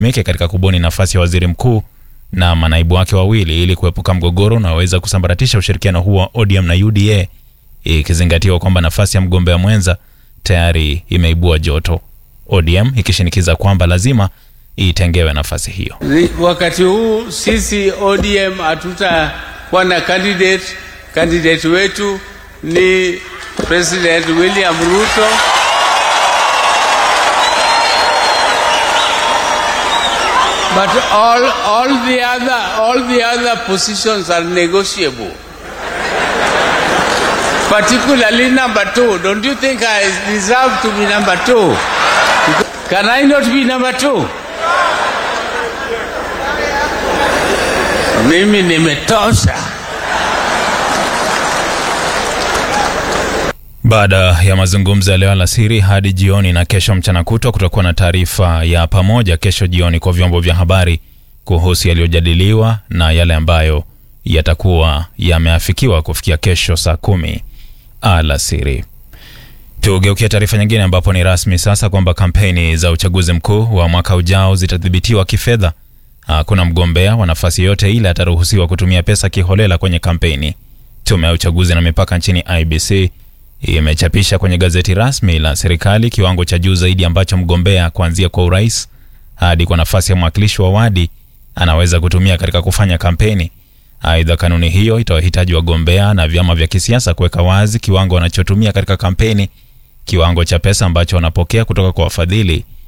meke katika kubuni nafasi ya waziri mkuu na manaibu wake wawili ili kuepuka mgogoro unaoweza kusambaratisha ushirikiano huo wa ODM na UDA, ikizingatiwa kwamba nafasi ya mgombea mwenza tayari imeibua joto, ODM ikishinikiza kwamba lazima itengewe nafasi hiyo. Wakati huu sisi ODM hatutakuwa na candidate. Candidate wetu ni President William Ruto. But all, all the other, all the other positions are negotiable. Particularly number two. Don't you think I deserve to be number two? Can I not be number two? Mimi nimetosha. Baada ya mazungumzo ya leo alasiri hadi jioni na kesho mchana kutwa, kutakuwa na taarifa ya pamoja kesho jioni kwa vyombo vya habari kuhusu yaliyojadiliwa na yale ambayo yatakuwa yameafikiwa kufikia kesho saa kumi alasiri. Tugeukia taarifa nyingine, ambapo ni rasmi sasa kwamba kampeni za uchaguzi mkuu wa mwaka ujao zitadhibitiwa kifedha. Hakuna mgombea wa nafasi yote ile ataruhusiwa kutumia pesa kiholela kwenye kampeni. Tume ya uchaguzi na mipaka nchini IBC imechapisha kwenye gazeti rasmi la serikali kiwango cha juu zaidi ambacho mgombea kuanzia kwa urais hadi kwa nafasi ya mwakilishi wa wadi anaweza kutumia katika kufanya kampeni. Aidha, kanuni hiyo itawahitaji wagombea na vyama vya kisiasa kuweka wazi kiwango wanachotumia katika kampeni, kiwango cha pesa ambacho wanapokea kutoka kwa wafadhili